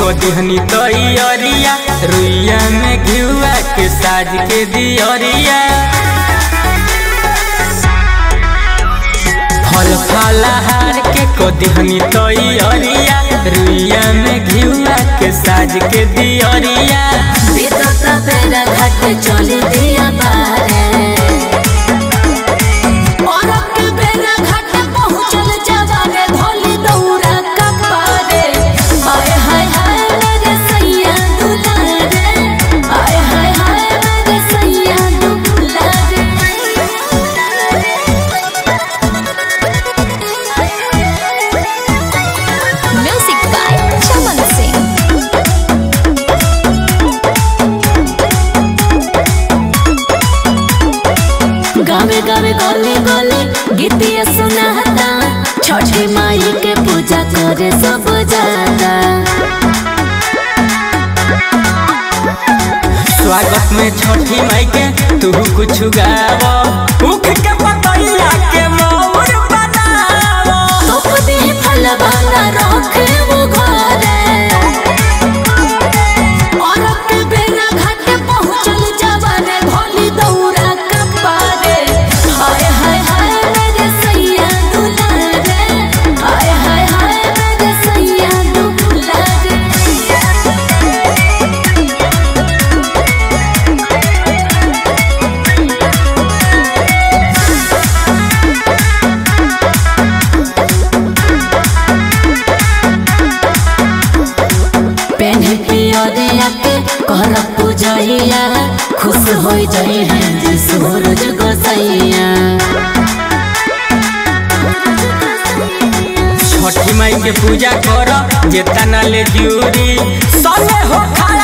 को दिहनी तैयारिया रुइया में घिउआ के साज के दियरिया फल फलहार के को दिहनी तैयारिया रुइया में घिउआ के साज के दियरिया बीतता बेरा घाट चली दिया बारे और के बेरा घाट पहुँचल जवाने धोली दौरा कपारे आय हाय हाय मेरे सैया दुलारे आय हाय हाय मेरे सैया दुलारे म्यूजिक बाय चमन सिंह गावे गावे गले गले गीतिया सुनाता छठी माई के पूजा करे सब जाता स्वागत में छठी माई के तू कुछ गाव उख के पतैया के मोर बनावो तोप दे फल वाला रखे वो घरे और के बेरा घाट पहुँचल जवाने भोली दौरा कपारे हाय हाय हाय मेरे सैया दुलारे हाय हाय हाय मेरे सैया दुलारे पेन्हे पियरिया के कर पूजैया खुश हो जाई है जे सूरज गोसैया छठी माई के पूजा कर जेतना ले जूरी सले हो खाए